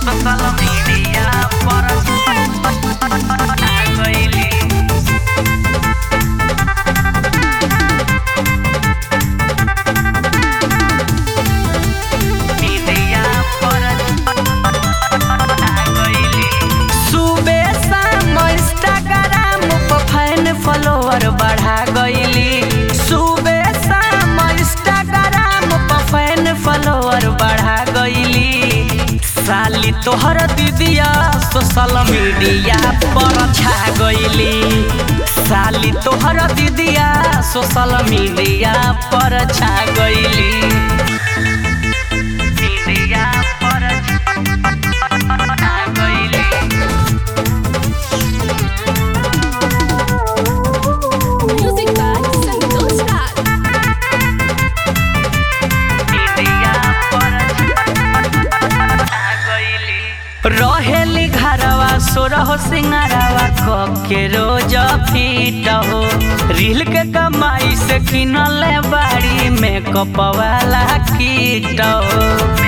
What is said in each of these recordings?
Social media पर आ गइली मीडिया पर आ गइली सुबे शाम इंस्टाग्राम पर फैन फॉलोअर बढ़ा गइली सुबे शाम इंस्टाग्राम पर फैन फॉलोअर बढ़ा गइली साली तोहर दीदिया सोशल मीडिया पर छा गइली साली तोहर दीदिया सोशल मीडिया पर छा गइली मीडिया पर आ गइली Music by Santosh Raj. रहेली घरवा सोरह सिंगारवा के रोज फीट हो रील के कमाई से किनल बाड़ी मेकअप वाला कीट हो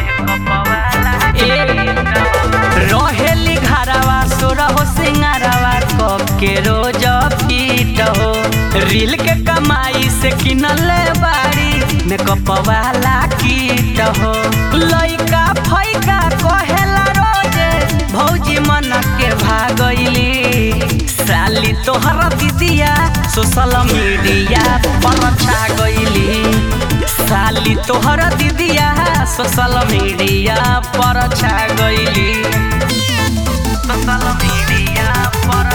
ए, रहेली घरवा सोरह सिंगारवा के रोज फीट हो रील के कमाई से किनल बाड़ी मेकअप वाला कीट हो लइका फैका कहेला रोजे भौजी मन के भागइली साली तोहरा दीदिया सोशल मीडिया पर छा गइली साली तोहरा दीदिया सोशल मीडिया पर छा गइली सोशल मीडिया पर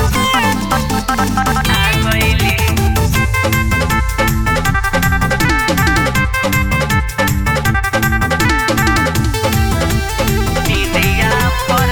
आ गइली मीडिया पर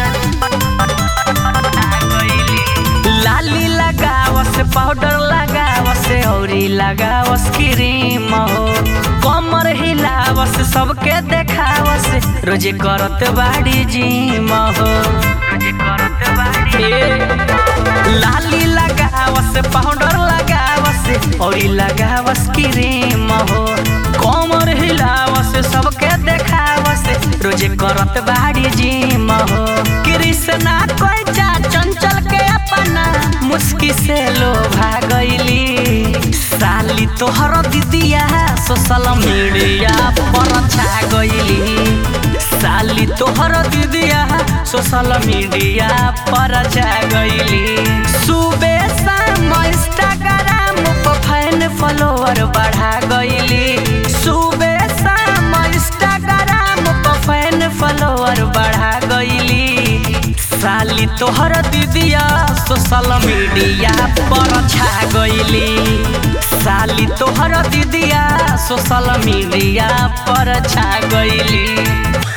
आ गइली लाली लगावस पाउडर लगावस औरी लगावस क्रीम हो कमर हिलावस सबके देखावस रोजे करत बाड़ी जिम हो रोजे करत बाड़ी लाली लगावस पाउडर लगावस औरी लगावस क्रीम हो कमर हिलावस सबके देखावस रोजे करत बाड़ी जिम हो कृष्णा कोइचा चंचल के अपना मुस्की से लोभा गइली साली तोहर दीदिया सोशल मीडिया पर छा गइली साली तोहर दीदिया सोशल मीडिया पर छा गइली सुबे शाम इंस्टाग्राम पर फैन फॉलोअर बढ़ा गइली सुबे शाम इंस्टाग्राम पर फैन फॉलोअर बढ़ा गइली साली तोहर दीदिया सोशल मीडिया पर छा गइली साली तोहर दीदिया सोशल मीडिया पर छा गइली